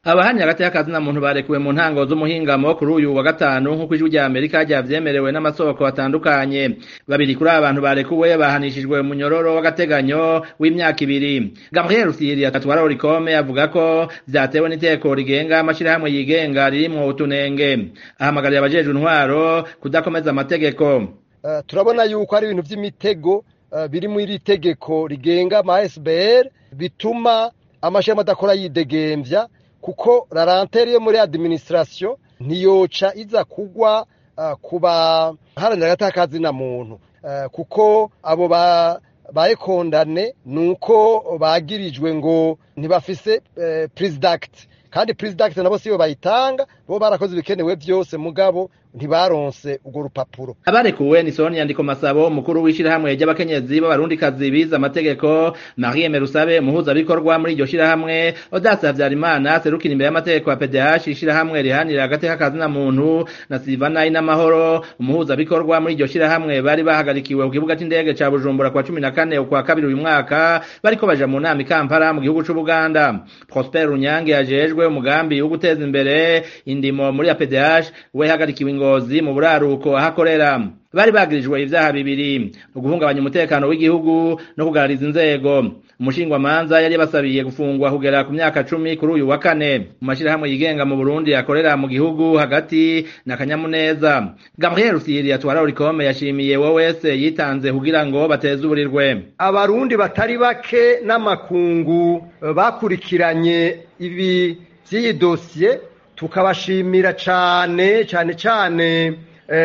abahanye hagati y'akazina muntu barekuwe mu ntango z'umuhingamo kuri uyu wa gatanu nk'uko ijwi rya amerika ryavyemerewe n'amasoko atandukanye babiri kuri aba bantu barekuwe bahanishijwe umunyororo w'agateganyo w'imyaka ibiri gabriel rusiri atwara orikome avuga ko vyatewe n'iteko rigenga amashirahamwe yigenga ririmwo utunenge ahamagarira abajejwe intwaro kudakomeza amategeko uh, turabona yuko ari ibintu vy'imitego uh, biri muri iri tegeko rigenga ama SBR bituma amashirahamwe adakora yidegemvya kuko rarantere yo muri administration ntiyoca iza kugwa uh, kuba haranira agatakazi na muntu uh, kuko abo ba bayekondane nuko bagirijwe ngo ntibafise uh, president kandi president nabo siyo bayitanga bo barakoze ibikenewe byose mugabo ntibaronse urwo rupapuro abarekuwe ni Sonia Ndiko Masabo umukuru w'ishirahamwe ry'abakenyezi b'abarundikazi bize amategeko Marie Merusabe muhuza bikorwa muri iryo shirahamwe Odasa Havyarimana serukira imbere y'amategeko ya PDH ishirahamwe rihanira agateka kazina muntu na Silvana Inamahoro umuhuza bikorwa muri iryo shirahamwe bari bahagarikiwe ku kibuga c'indege ca Bujumbura kwa 14 ukwa kabiri uyu mwaka bariko baja mu nama i Kampala mu gihugu c'u Buganda Prosper Runyange yajejwe umugambi wo guteza imbere indimo muri ya PDH we hagarikiwe ngozi mu buraruko ahakorera bari bagirijwe ivyaha bibiri uguhungabanya umutekano w'igihugu no kugarariza inzego umushingwamanza yari yabasabiye gufungwa kugera ku myaka cumi kuri uyu wa kane mu mashirahamwe yigenga mu Burundi akorera mu gihugu hagati na kanyamuneza Gabriel Rusiri atwara Orikome yashimiye wo wese yitanze kugira ngo bateze uburirwe abarundi batari bake n'amakungu bakurikiranye ibi vy'iyi dosiye tukabashimira cane cane cane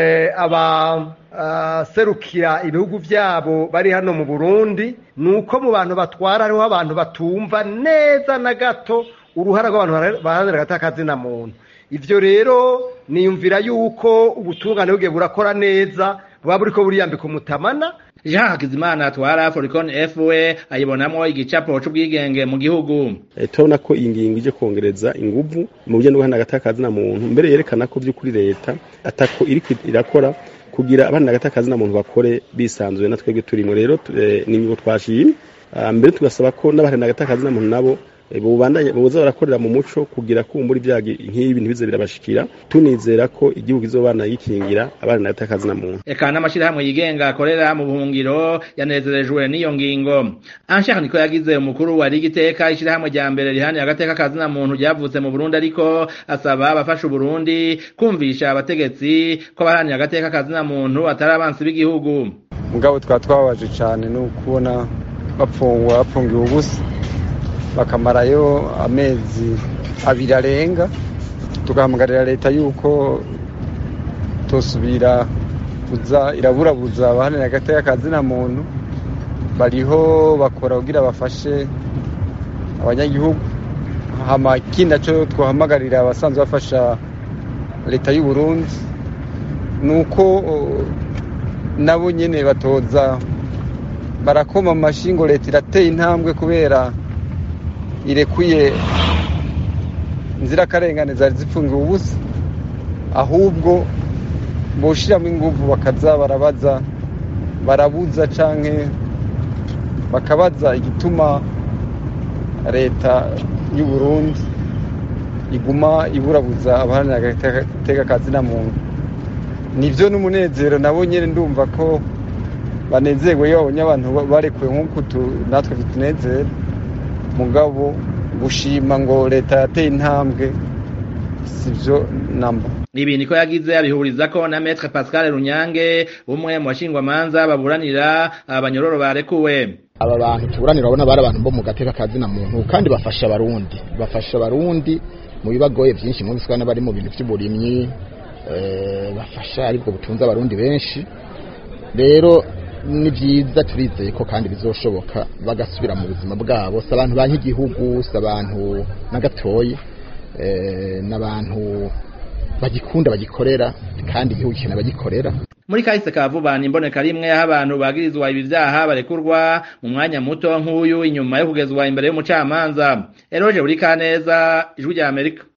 abaserukira ibihugu vyabo bari hano mu Burundi nuko mu bantu batwara hariho abantu batumva neza na gato uruhara rw'abantu baharanira agatakazi na muntu ivyo rero niyumvira yuko ubutungane bugiye burakora neza buba buriko buriyambika umutamana Jean Hakizimana atwara Foricon FW ayibonamwo igicapo c'ubwigenge mu gihugu. E, turabona ko iyi ngingo ije kongereza inguvu mu buryo no guhana agatakazi na muntu mbere yerekana ko by'ukuri leta atako iri irakora kugira abana agatakazi na muntu bakore bisanzuye na twebwe turimo rero e, ni ingingo twashimye mbere tugasaba ko n'abahana agatakazi na muntu nabo bubandanye buza barakorera mu muco kugira kumbura ibyagi nk'ibi ntibize birabashikira tunizera ko igihugu izobana yikingira abana natakazi na muntu eka n'amashirahamwe yigenga akorera mu buhungiro yanezerejwe n'iyo ngingo Anshaka niko yagize umukuru wa Rigiteka ishirahamwe rya mbere rihani agateka kazi na muntu ryavutse mu Burundi ariko asaba abafasha Burundi kumvisha abategetsi ko bahani agateka kazi na muntu atari abansi b'igihugu mugabo twa twabaje cyane no kubona bapfungwa bapfungiwe ubusa bakamarayo amezi abiri arenga tugahamagarira leta yuko tosubira kuza iraburabuza abahanira hagati y'akazi na muntu bariho bakora kugira bafashe abanyagihugu hama ikindi naco twahamagarira abasanzwe bafasha leta y'u Burundi nuko nabo nyene batoza barakoma amashingo leta irateye intambwe kubera irekuye inzirakarengane zari zipfungiwe ubusa ahubwo boshiramo inguvu bakaza barabaza barabuza canke bakabaza igituma leta y'u Burundi iguma iburabuza abaharanira agateka kazi na muntu nivyo n'umunezero nabo nyene ndumva ko banezerwe iyo babonye abantu barekuwe nk'uko natwe bitunezera mugabo gushima ngo leta yateye intambwe sivyo namba ibi niko yagize abihuriza ko na Maître Pascal Runyange umwe mu bashingwamanza baburanira abanyororo barekuwe aba bantu tuburanira urabona bari abantu bo mu gateka kazi na muntu kandi bafasha abarundi bafasha abarundi mu bibagoye byinshi mu biswana bari mu bintu by'uburimyi bafasha aribwo butunze abarundi benshi rero ni byiza turizeye ko kandi bizoshoboka bagasubira mu buzima bwabo si abantu banki igihugu si abantu na gatoyi n'abantu bagikunda bagikorera kandi igihugu gikeneye bagikorera muri kahise ka vuba ni imboneka rimwe aho abantu bagirizwa ibi vyaha barekurwa mu mwanya muto nk'uyu inyuma yo kugezwa imbere y'umucamanza eroje buri kaneza ijwi rya amerika